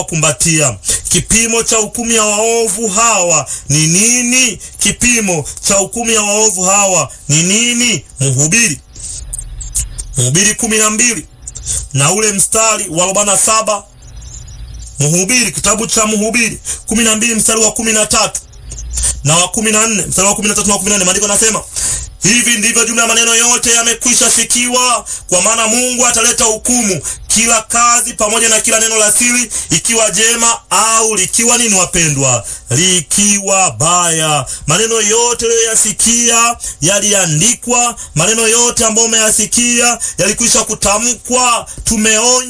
kumbatia. Kipimo cha hukumu ya waovu hawa ni nini? Kipimo cha hukumu ya waovu hawa ni nini? Mhubiri, Mhubiri kumi na mbili na ule mstari wa arobaini na saba. Mhubiri, kitabu cha Mhubiri kumi na mbili mstari wa kumi na tatu na wa kumi na nne mstari wa kumi na tatu na wa kumi na nne maandiko nasema hivi ndivyo jumla ya maneno yote yamekwisha sikiwa, kwa maana Mungu ataleta hukumu kila kazi pamoja na kila neno la siri, ikiwa jema au likiwa nini, wapendwa, likiwa baya. Maneno yote uliyoyasikia yaliandikwa, maneno yote ambayo umeyasikia yalikwisha kutamkwa. Tumeonya